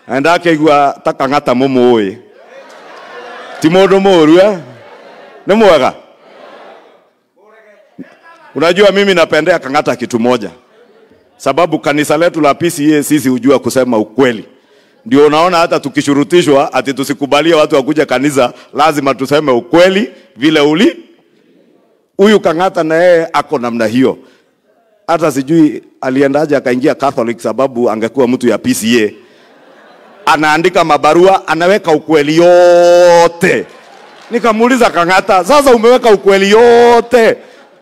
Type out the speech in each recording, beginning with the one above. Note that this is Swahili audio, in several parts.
na ndakaigua ta kang'ata mũmũĩ ti mũndũ mũũru eh? nĩ mwega unajua mimi napendea kang'ata kitu moja sababu kanisa letu la PCA sisi hujua kusema ukweli ndio unaona hata tukishurutishwa ati tusikubalie watu wakuja kanisa lazima tuseme ukweli vile uli huyu kang'ata na yeye ako namna hiyo hata sijui aliendaje akaingia Catholic sababu angekuwa mtu ya PCA. Anaandika mabarua, anaweka ukweli yote. Nikamuuliza Kang'ata, sasa umeweka ukweli yote,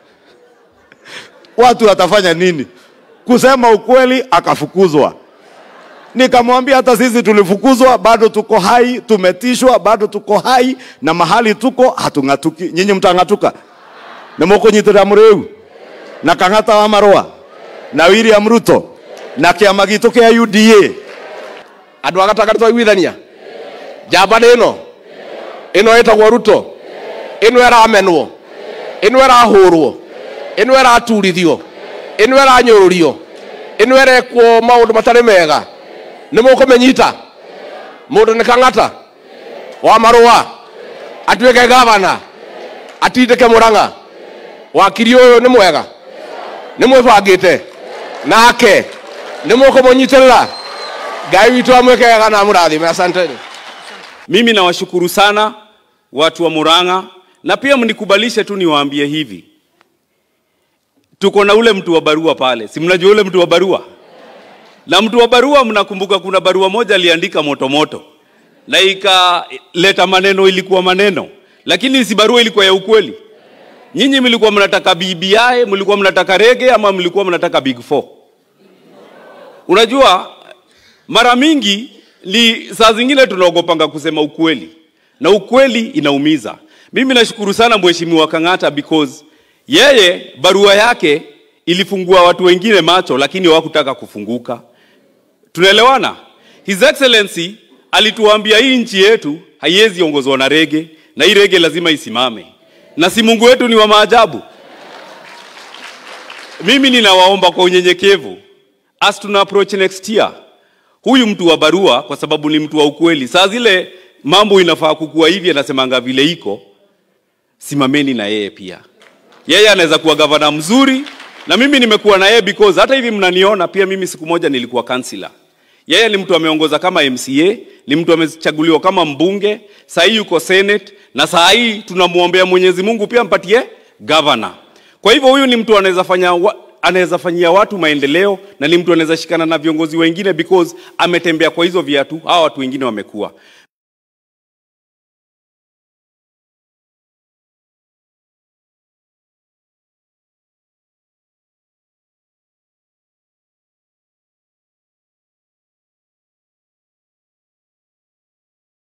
watu watafanya nini? Kusema ukweli, akafukuzwa. Nikamwambia hata sisi tulifukuzwa, bado tuko hai, tumetishwa, bado tuko hai, na mahali tuko hatung'atuki. Nyinyi mtang'atuka? Nĩmũkũnyitĩrĩra mũrĩu na Kang'ata wa Marũa na William Ruto na kĩama gitũ kĩa UDA andå a gatagati twaiguithania njamba nä ä no ä no ä tagwo ruto ä no äramenwo ä no ärahå rwo ä no äraturithio ä no äranyå rå rio ä no ärekwo maå ndå matarä mega nä må kå menyita må ndå nä kang'ata wa marũa atuä ke gavana atindä ke må rang'a wakiri å yå nä mwega nä mwä bangä te nake nä må kå må nyitä rä ra ngai witå amwä kega na må rathime asanteni Mimi nawashukuru sana watu wa Murang'a, na pia mnikubalishe tu niwaambie hivi, tuko na ule mtu wa barua pale, si mnajua ule mtu wa barua? Na mtu wa barua, mnakumbuka kuna barua moja aliandika moto moto na ikaleta maneno, ilikuwa maneno, lakini si barua ilikuwa ya ukweli. Nyinyi mlikuwa mnataka BBI, mlikuwa mnataka rege ama mlikuwa mnataka big four? Unajua, mara mingi ni saa zingine tunaogopanga kusema ukweli, na ukweli inaumiza. Mimi nashukuru sana mheshimiwa Kang'ata because yeye barua yake ilifungua watu wengine macho, lakini hawakutaka kufunguka. Tunaelewana? His Excellency alituambia hii nchi yetu haiwezi ongozwa na rege, na hii rege lazima isimame, na si Mungu wetu ni wa maajabu. Mimi ninawaomba kwa unyenyekevu, as tuna approach next year, huyu mtu wa barua, kwa sababu ni mtu wa ukweli, saa zile mambo inafaa kukua hivi, anasemanga vile iko, simameni na yeye pia. Yeye anaweza kuwa gavana mzuri, na mimi nimekuwa na yeye because hata hivi mnaniona pia, mimi siku moja nilikuwa kansila. Yeye ni mtu ameongoza kama MCA, ni mtu amechaguliwa kama mbunge, saa hii yuko Senate, na saa hii tunamwombea Mwenyezi Mungu pia mpatie governor. Kwa hivyo huyu ni mtu anaweza fanya wa, anaweza fanyia watu maendeleo na ni mtu anaweza shikana na viongozi wengine because ametembea kwa hizo viatu, hawa watu wengine wamekuwa.